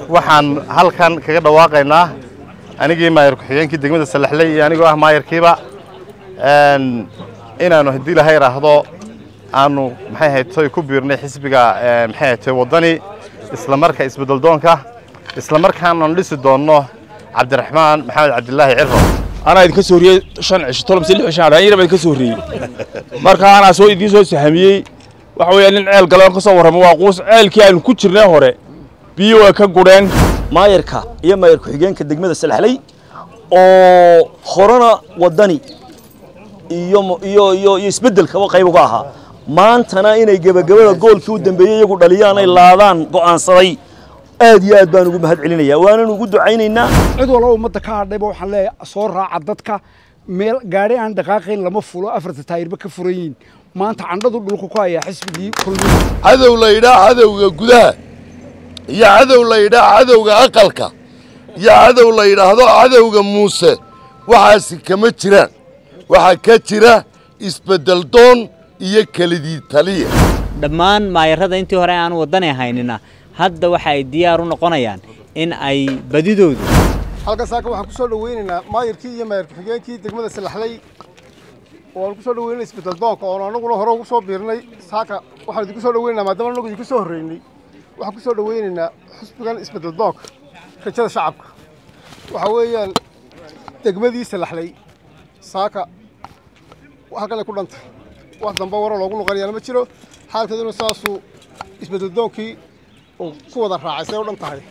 waxaan halkan kaga dhawaaqaynaa anigii maayar ku-xigeenkii degmada salaxley iyo anigoo ah maayarkiiba inaannu haddii ilahay idhaahdo aanu maxay haytoy ku biirnay xisbiga maxay haytoy waddani isla marka isbeddeldoonka isla markaananu dhisi doonno cabdiraxmaan maxamed cabdilaahi ciro anaa idinka soo horiyey shan cisho tolo mise lix cisho aan yar baa idinka soo horreeyey marka anaa soo idiin soo sahamiyey waxa weeyaa nin ceel gale ka soo warramo waa quus ceelkii aanu ku jirnay hore biyo way ka gudheen maayarka iyo maayar ku-xigeenka degmada salaxley oo horena waddani iyo iyo iyo iyo isbeddelkaba qayb uga ahaa maantana inay gebagabada goolkii u dambeeyey iyagu dhaliyaan ay laadaan go'aansaday aad iyo aad baan ugu mahad celinayaa waanan ugu ducaynaynaa cid walba ummadda ka hadhayba waxaan leeyahay soo raaca dadka meel gaadhi aan dhaqaaqayn lama fulo afarta taayirba ka furan yihiin maanta candhadu dhulka ku hayaa xisbigii kulmiye cadow la yidhaa cadowga gudaha iyo cadow la yidhaa cadowga aqalka iyo cadow la yidhaahdo cadowga muuse waxaasi kama jiraan waxaa ka jira isbeddeldoon iyo kelidii taliya dhammaan maayarrada intii hore aan waddani haynina hadda waxa ay diyaar u noqonayaan in ay badidoodu halkan saaka waxaan ku soo dhaweynaynaa maayarkii iyo maayar ku-xigeenkii degmada salaxley waan ku soo dhaweynay isbeddeldoonka oon anaguna hore ugu soo biirnay saaka waxaan idinku soo dhaweynaynaa maadaama anagu idinku soo horreynay waxaan ku soo dhaweynaynaa xusbigan isbeddeldoonka rajada shacabka waxaa weeyaan degmadii salaxley saaka halkan ay ku dhantay wax damba waro loogu noqonayaana ma jiro xaalkeeduna saasuu isbeddeldoonkii uu ku wada raacay say u dhan tahay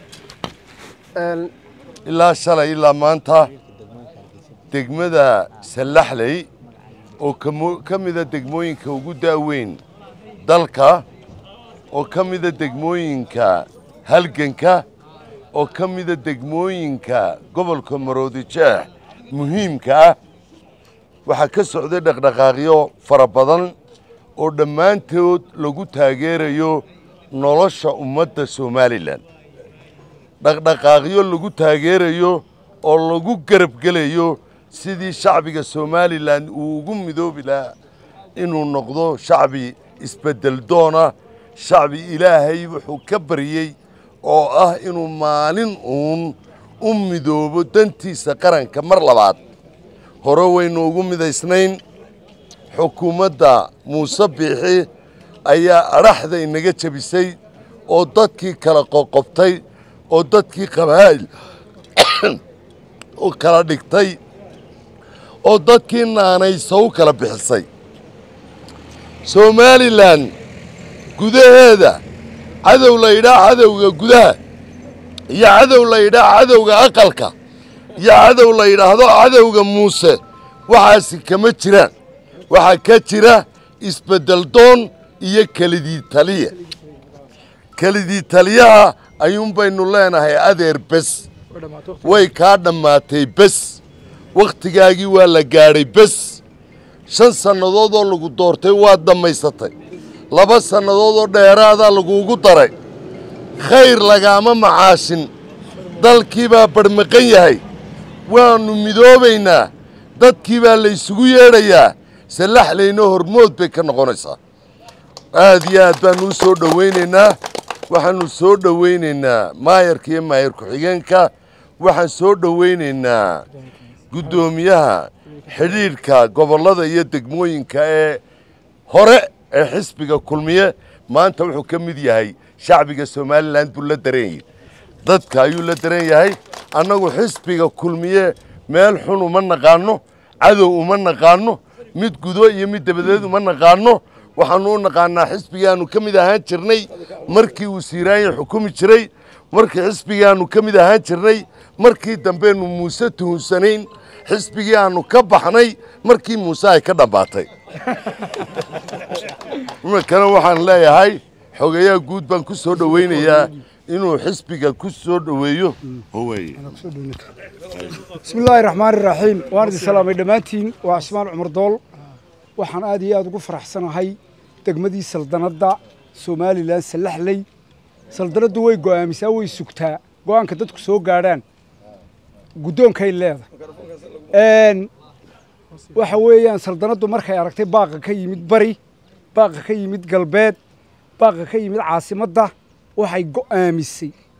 ilaa shalay ilaa maanta degmada sallaxley oo ka mida degmooyinka ugu da'weyn dalka oo ka mida degmooyinka halganka oo ka mida degmooyinka gobolka maroodijeex muhiimka ah waxaa ka socday dhaqdhaqaaqyo fara badan oo dhammaantood lagu taageerayo nolosha ummadda somalilan dhaqdhaqaaqyo lagu taageerayo oo lagu garabgelayo sidii shacbiga somalilan uu ugu midoobi lahaa inuu noqdo shacbi isbeddeldoona shacbi ilaahay wuxuu ka baryey oo ah inuu maalin uun u midoobo dantiisa qaranka mar labaad hore waynu ugu midaysnayn xukuumadda muuse biixi ayaa adhaxda inaga jebisay oo dadkii kala qoqobtay oo dadkii qabaa'il u kala dhigtay oo dadkii naanaysa u kala bixisay somalilan gudaheeda cadow la yidhaa cadowga gudaha iyo cadow la yidhaa cadowga aqalka iyo cadow la yidhaahdo cadowga muuse waxaasi kama jiraan waxaa ka jira isbeddeldoon iyo kelidii taliya kelidii taliyaha ayuun baynu leenahay adeer bes way kaa dhammaatay bes wakhtigaagii waa la gaadhay bes shan sannadood oo lagu doortay waad dhammaysatay laba sannadood oo dheeraadaa laguugu daray khayr lagaama macaashin dalkii baa barmaqan yahay waannu midoobaynaa dadkii baa laysugu yeedhayaa sallaxlayno hormood bay ka noqonaysaa aad iyo aad baannu u soo dhowaynaynaa waxaannu soo dhowaynaynaa maayarka iyo maayar ku-xigeenka waxaan soo dhowaynaynaa guddoomiyaha xidhiidhka gobollada iyo degmooyinka ee hore ee xisbiga kulmiye maanta wuxuu ka mid yahay shacbiga somalilan buu la daran yahay dadka ayuu la daran yahay annagu xisbiga kulmiye meel xun uma naqaanno cadow uma naqaanno mid gudo iyo mid dabadeed uma naqaanno waxaannu u naqaanaa xisbigaannu ka mid ahaan jirnay markii uu siiraanya xukumi jiray markii xisbigaannu ka mid ahaan jirnay markii dambeennu muuse tuhunsanayn xisbigii aannu ka baxnay markii muuse ay ka dhammaatay iminkana waxaan leeyahay xogeyaha guud baan ku soo dhowaynayaa inuu xisbiga ku soo dhoweeyo bismi illaahi raxmaani raxiim waan idin salaamay dhammaantiin waa cismaan cumar dool waxaan aad iyo aad ugu faraxsanahay degmadii saldanadda somalilan sallaxley saldanaddu way go'aamisaa way sugtaa go'aanka dadku soo gaadhaan guddoonkay leedahay waxa weeyaan saldanaddu markay aragtay baaqa ka yimid bari baaqa ka yimid galbeed baaqa ka yimid caasimadda waxay go'aamisay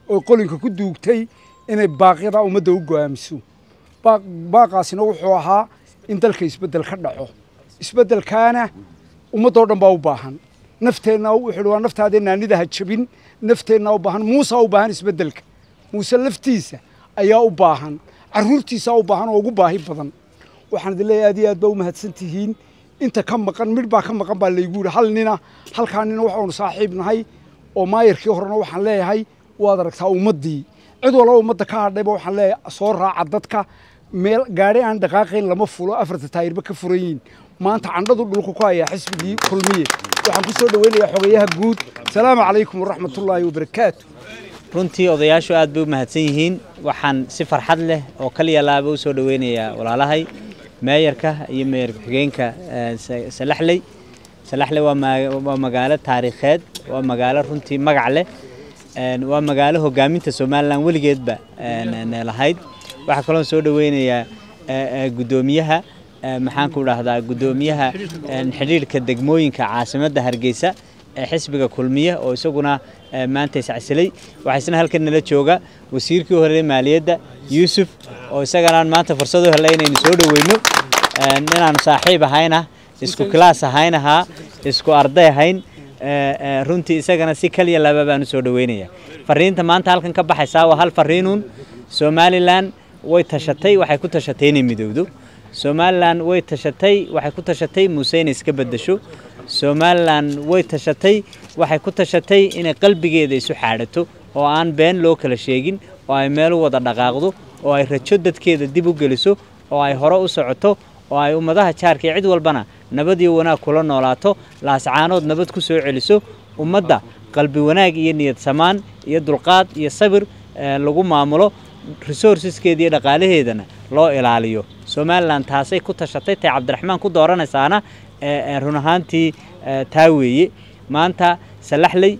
oo qolinka ku duugtay inay baaqyada ummadda u go'aamiso baaq- baaqaasina wuxuu ahaa in dalka isbeddel ka dhaco isbeddelkaana ummaddoo dhan baa u baahan nafteenna wuxuu waa naftaadee naanida ha jabin nafteenna u baahan muusa u baahan isbeddelka muuse laftiisa ayaa u baahan carruurtiisaa u baahan oo ugu baahi badan waxaan idin leeyahay aad iyo aad baa u mahadsan tihiin inta ka maqan midh baa ka maqan baa laygu yidhi hal nina halkaa nina waxaanu saaxiib nahay oo maayarkii horena waxaan leeyahay waad aragtaa ummaddii cid walba ummadda ka hadhayba waxaan leeyahay soo raaca dadka meel gaadhi aan dhaqaaqayn lama fulo afarta taayirba ka furan yihiin maanta candhadu dhulka ku hayaa xisbigii kulmiye waxaan ku soo dhoweynayaa xogayaha guud salaamu calaykum waraxmatullaahi wabarakaatu runtii odayaashu aad bay u mahadsan yihiin waxaan si farxad leh oo kaliya laaba u soo dhoweynayaa walaalahay meeyarka iyo meeyar ku-xigeenka eh, Sa- salaxley salaxley waa ma- waa magaalo taariikheed waa magaalo runtii magac leh een, waa magaalo hogaaminta somalilan weligeedba een, een, lahayd waxaa kaloo soo dhoweynayaa eh, eh, guddoomiyaha eh, maxaan ku dhahdaa guddoomiyaha een, xidhiidhka degmooyinka caasimadda hargeysa ee xisbiga kulmiye oo isaguna eh, maanta iscasilay waxaa isna halkan nala jooga wasiirkii hore maaliyadda yuusuf oo isagana aan maanta fursad u helay inaynu soo dhoweyno een, inaanu saaxiib ahayna isku kilaas ahayn ahaa isku arday ahayn eh, eh, runtii isagana si kaliya laba baanu soo dhoweynaya fariinta maanta halkan ka baxaysaa waa hal fariinuun somalilan way tashatay waxay ku tashatay inay midowdo somalilan way tashatay waxay ku tashatay muuse inay iska bedesho somalilan way tashatay waxay ku tashatay inay qalbigeeda isu xaadhato oo aan been loo kala sheegin oo ay meel u wada dhaqaaqdo oo ay rajo dadkeeda dib u geliso oo ay hore u socoto oo ay ummadaha jaarka iyo cid walbana nabad iyo wanaag kula noolaato laascaanood nabad ku soo celiso ummadda qalbi wanaag iyo niyad samaan iyo dulqaad iyo sabir eh, lagu maamulo resourceskeeda iyo dhaqaalaheedana loo ilaaliyo somalilan taasay ku tashatay tay cabdiraxmaan ku dooranaysaana eh, eh, run ahaantii eh, taa weeye maanta salaxley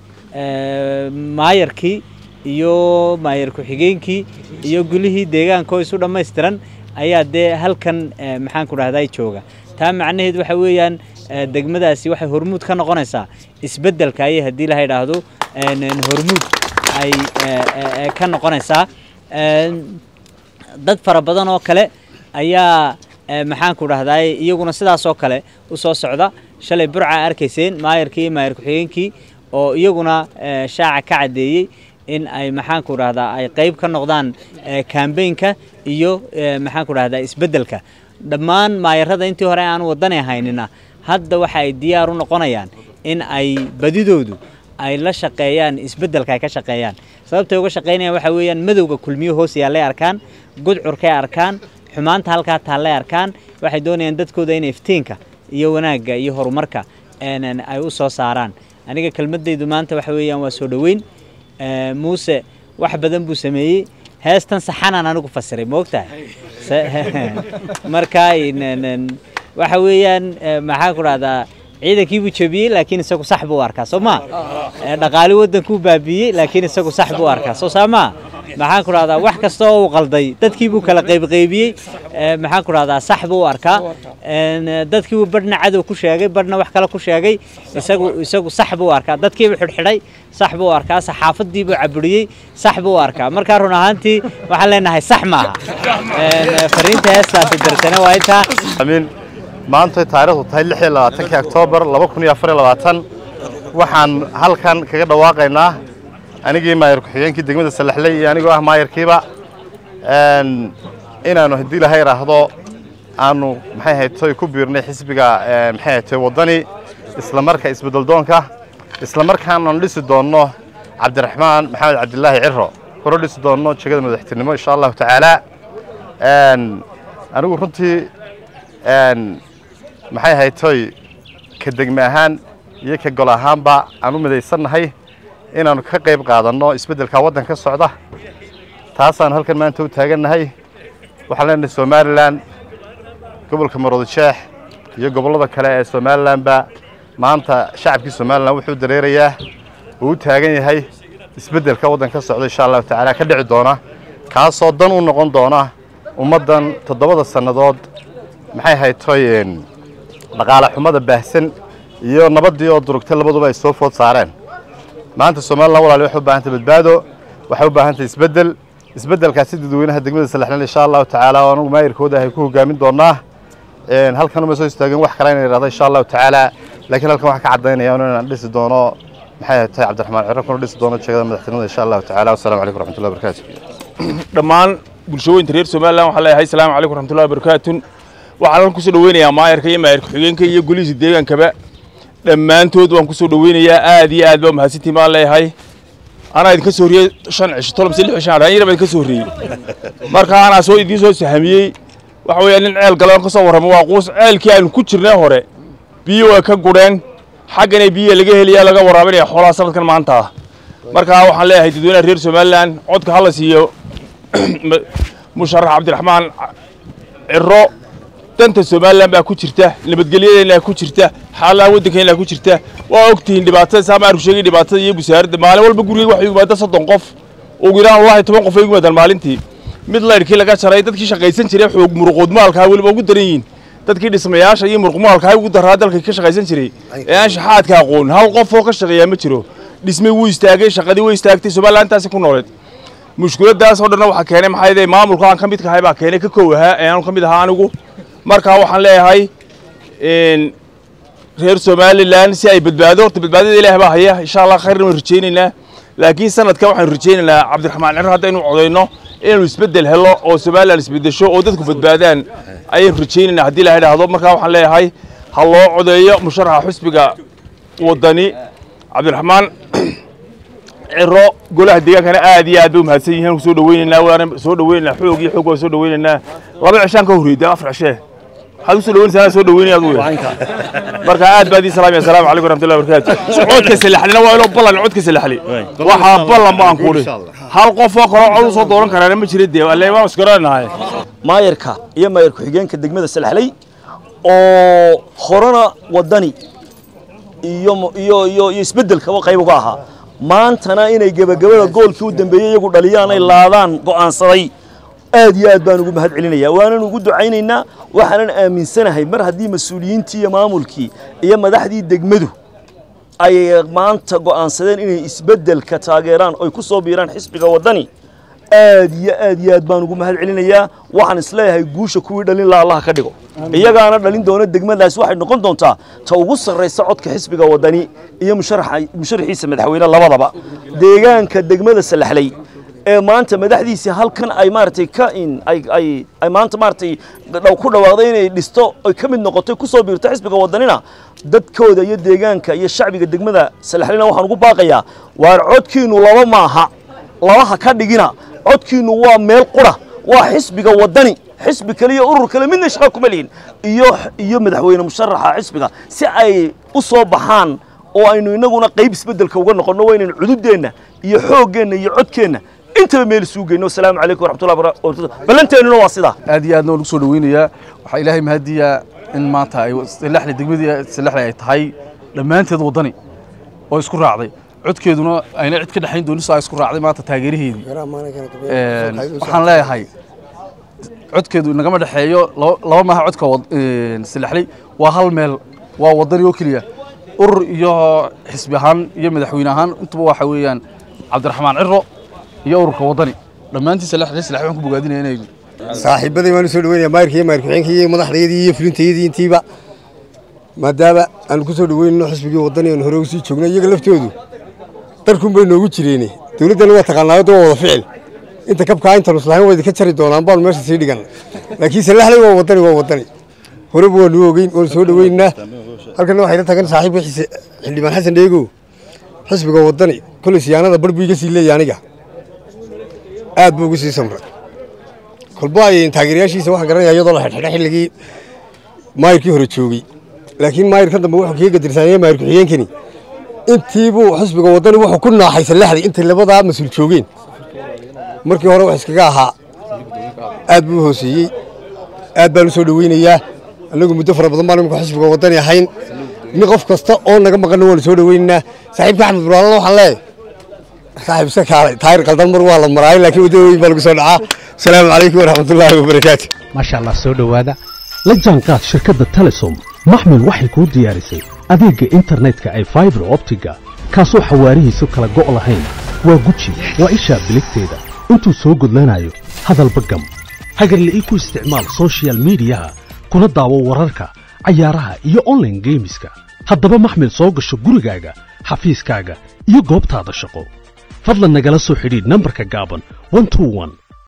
eh, maayarkii iyo maayar ku-xigeenkii iyo gulihii deegaanka oo isu dhammaystiran ayaa dee halkan eh, maxaan ku dhahday jooga taa macnaheed waxa weeyaan eh, degmadaasi waxay hormuud ka noqonaysaa isbeddelka ayay haddii la idhaahdo een, een, hormuud ay eh, eh, eh, ka noqonaysaa Een, dad fara badan oo kale ayaa eh, maxaan ku dhahdaay iyaguna sidaas oo kale u soo socda shalay burca arkayseen maayarkii iyo maayar ku-xigeenkii oo iyaguna eh, shaaca ka caddeeyey in ay maxaan ku dhahdaa ay qayb ka noqdaan eh, campaignka iyo eh, maxaan ku dhahdaa isbeddelka dhammaan maayarada intii hore aan wadani haynina hadda waxa ay diyaar u noqonayaan in ay badidoodu ay la shaqeeyaan isbeddelka ay ka shaqeeyaan sababtay uga shaqeynayaan waxa weeyaan madowga kulmiyo hoos yaallay arkaan gudcurkay arkaan xumaanta halkaa taallay arkaan waxay doonayaan dadkooda in iftiinka iyo wanaagga iyo horumarka een, een, ay u soo saaraan aniga kelmadaydu maanta waxa weeyaan waa soo dhoweyn Eh, muuse wax badan buu sameeyey heestan saxanaan anigu fasiray ma ogtahay Se- marka in- in- waxa weeyaan eh, maxaa ku dhahdaa ciidankii buu jebiyey laakiin isagu sax buu u arkaa soo ma Eh, dhaqaali wadankuu baabiiyey laakiin isagu sax buu u arkaa soo saa ma maxaan ku dhahdaa wax kasta oo uu qalday dadkii buu kala qaybqaybiyey Eh, maxaan ku dhahdaa sax buu u arkaa En, eh, dadkii buu badhna cadow ku sheegay badhna wax kale ku sheegay isagu isagu sax buu u arkaa dadkiibuu xidhxidhay sax buu u arkaa saxaafadii buu caburiyey sax buu u arkaa markaa run ahaantii waxaan leenahay sax maaha En, eh, fariinta heestaasi darsane waa intaa amiin maanta taariikhdu tahay lix iyo labaatankii oktoobar laba kun iyo afar iyo labaatan waxaan halkan kaga dhawaaqaynaa anigii maayar ku-xigeenkii degmada salaxley iyo anigoo ah maayarkiiba een, inaanu haddii ilaha idhaahdo aanu maxay haytoy ku biirnay xisbiga ee, maxay haytoy waddani isla marka isbeddeldoonka isla markaananu dhisi doonno cabdiraxmaan maxamed cabdilaahi ciro kuro dhisi doonno jegada madaxtinimo insha allahu tacaala Een, anigu runtii een, maxay haytoy ka degme ahaan iyo ka gol ahaanba aan u midaysannahay inaannu ka qayb qaadanno isbeddelka waddan ka socda taasaanu halkan maanta u taagannahay waxaan leenahay somalilan gobolka maroodijeex iyo gobollada kale ee somalilanba maanta shacabkii somalilan wuxuu dareerayaa uu u taagan yahay isbeddelka waddan ka socda insha allahu tacaala ka dhici doona kaasoo dan u noqon doona ummaddan toddobada sannadood maxay haytoy een, dhaqaale xumada baahsan iyo nabaddii oo durugtay labaduba ay soo food saareen maanta somalilan walaali waxay u baahantay badbaado waxay u baahan tahay isbeddel isbeddelkaasi dadweynaha degmada salaxleel insha allahu tacaala oo anugu maayirkooda ahay ku hogaamin doonaa halkan uma soo istaagin wax kale inay idhahdo insha allahu tacaala laakiin halkan waxaan ka caddaynaya inaan dhisi doono maxay tahay cabdiraxmaan ciro kuna dhisi doono jeegada madaxtinimada insha allahu tacaala wasalaamu calaykum waraxmatullahi wabarakaatu dhammaan bulshooyinka reer somalilan waxaan leeyahay asalaamu calaykum waraxmatullahi wabarakaatun waxaan halkan kusoo dhaweynayaa maayarka iyo maayarka xigeenka iyo golihiisa deegaankaba dhammaantood waan kusoo dhaweynayaa aad iyo aad baa mahadsantiin baan leeyahay anaa idinka soo horiyey shan cisho tolo mise lix cisho aan yar baa idinka soo horreeyey marka anaa soo idiin soo sahamiyey waxa weeyaa nin ceel galo ka soo warramo waa quus ceelkii aanu ku jirnay hore biyo way ka gudheen xaggana biyo laga helayaa laga waraabinaya xoolaha sanadkan maanta ah marka waxaan leeyahay dadweynaha reer somalilan codka hala siiyo musharax cabdiraxmaan ciro danta somalilan baa ku jirta nabadgelyadeena ku jirta xaaladaha waddankeena ku jirta waa ogtihiin dhibaatada saamaarku sheegay dhibaatada iyo busaaradda maalin walba guriga waxay yimaada soddon qof ugu yaraan wallahi toban qof ay yimaadaan maalintii mid laydhkii laga jaray dadkii shaqaysan jiray xoog muruqood maalkaa weliba ugu daran yihiin dadkii dhismayaasha iyo muruq maalkaa ugu daraa dalka ka shaqaysan jiray ee aan shaxaadka aqoon hal qof oo ka shaqeeyaa ma jiro dhismay wuu istaagay shaqadii way istaagtay somalilan intaasi ku nooleed mushkiladaas oo dhanna waxaa keenay maxaa yeelay maamulka aan ka midka ahay baa keenay ka kow ahaa ee aanu ka mid ahaa anigu markaa waxaan leeyahay reer somalilan si ay badbaado horta badbaadada ilaah baa haya insha allah khayrna waan rajaynaynaa laakiin sanadkan waxaanu rajaynaynaa cabdiraxmaan ciro haddaynu codayno inaynu isbeddel helo oo somalilan isbeddesho oo dadku badbaadaan ayaynu rajaynaynaa haddii ilaha idhaahdo markaa waxaan leeyahay ha loo codeeyo musharaxa xusbiga waddani cabdiraxmaan ciro golaha deegaankana aad iyo aad bay umahadsan yihiin soo dhaweynaynaa waana soo dhaweynaynaa xoog iyo xoog waan soo dhaweynaynaa laba cishaan ka horreeyay afar cishee waxaad usoo dhaweynaysaa soo dhaweynaya adugu marka aad baad ii salaamaya asalaamu calaykum waraxmatullahi wabarakaatu codka salaxlina waa inoo ballan codka salaxli waxaa ballan baan kuudhi hal qof oo kaloo cod usoo dooran karaana ma jira dee alle waan isgaranahay maayarka iyo maayar ku-xigeenka degmada salaxley oo horena waddani iyo iyo iyo iyo isbeddelkaba qayb uga ahaa maantana inay gebagabada goolkii u dambeeyey iyagu dhaliyaan ay laadaan go'aansaday aad iyo aad baan ugu mahad celinayaa waanan ugu ducaynaynaa waxaanan aaminsanahay mar haddii mas-uuliyiintii iyo maamulkii iyo madaxdii degmadu ay maanta go'aansadeen inay isbeddelka taageeraan oy ku soo biiraan xisbiga waddani aad iyo aad iyo aad baan ugu mahad celinayaa waxaan isleeyahay guusha kuwii dhalin la allaha ka dhigo iyagaana dhalin doona degmadaas waxay noqon doontaa ta ugu sarraysa codka xisbiga waddani iyo musharaxiisa madaxweyne labadaba deegaanka degmada salaxley ee maanta madaxdiisii halkan ay maaragtay ka in ay ay ay maanta maaragtay dhaw ku dhawaaqday inay dhisto ay ka mid noqotay ku soo biirto xisbiga waddanina dadkooda iyo deegaanka iyo shacbiga degmada salaxleyna waxaan ugu baaqayaa waar codkiinu laba maaha labaha ka dhigina codkiinu waa meel qura waa xisbiga waddani xisbi kale iyo urur kale midna shaqo kuma lihin iyo iyo madaxweyne musharaxa xisbiga si ay u soo baxaan oo aynu innaguna qayb isbeddelka uga noqonno waa inaynu cududeenna iyo xooggeenna iyo codkeenna intaba meel isugu geyno asalaamu calaykum waraxmatullahi wabarakatuh ballanteennuna waa sidaa aad iyo aadna waan ugu soo dhaweynayaa waxaa ilaahay mahadiyaa in maanta ay salaxle degmadii salaxle ay tahay dhammaanteed waddani oo isku raacday codkeeduna ayna cid ka dhexayn doonin soo ay isku raacday maanta taageeraheedii waxaan leeyahay codkeedu nagama dhexeeyo laba maaha codka salaxley waa hal meel waa waddani oo keliya urur iyo xisbi ahaan iyo madaxweyne ahaan intuba waxa weeyaan cabdiraxmaan ciro iyo ururka waddani dhammaantii salaxley salaxley waxaan ku bogaadinaya inay saaxiibaday waan u soo dhaweynaya maayirka iyo maayir ku-xigeenka iyo madaxdayadii iyo fulintayadii intiiba maadaama aanu ku soo dhaweynayno xisbigii waddani aanu hore usii joogno iyaga laftoodu darkun bay noogu jireene dowladdana waa taqaanaayo waa wada ficil inta kabkaa intaanu islahayn waa idinka jari doonaan baanu meesha sii dhigan laakiin salaxley waa waddani waa waddani horeba waanu ogeyn waanu soo dhaweynaynaa halkana waxay la tagan saaxiibka xildhibaan xasan dheegow xisbiga waddani kolay siyaanada bar buu iga sii leeyahay aniga aad buu ugu sii samray kolba ay taageerayaashiisa waxaan garanaya iyadoo la xidhxidha xilligii maayirkii hore joogey laakiin maayirkan dambe wuxuu kaga gadirsaanaya maayir ku-xigeenkani intiibuu xisbiga waddani wuxuu ku naaxay salaxdii intay labadaa mas-uul joogeen markii hore wax iskaga ahaa aad buu u hooseeyey aad baan u soo dhaweynayaa annagu muddo fara badan baan imika xisbiga waddani ahayn nin qof kasta oo naga maqanna waanu soo dhaweynaynaa saaxiibka axmed buraalana waxaan leeyahay saaxiib iska kaalay taayir qaldan mar waa la maraay laakiin waddadooyin baa lagu soo dhacaa asalaamu calaykum waraxmatullaahi wabarakaatu maasha allah soo dhowaada la jaanqaad shirkadda telesom maxmil waxay kuu diyaarisay adeegga internetka ee faibar optiga kaasoo xawaarihiisu kala go' lahayn waa guji waa ishaa biligteeda intuu soo gudlanayo hadalba gam hagarla'ii ku isticmaal soshiyal miidiyaha kuna daawo wararka cayaaraha iyo online geemiska haddaba maxmil soo gasho gurigaaga xafiiskaaga iyo goobtaada shaqo fadlan nagala soo xidhiidh nambarka gaaban 121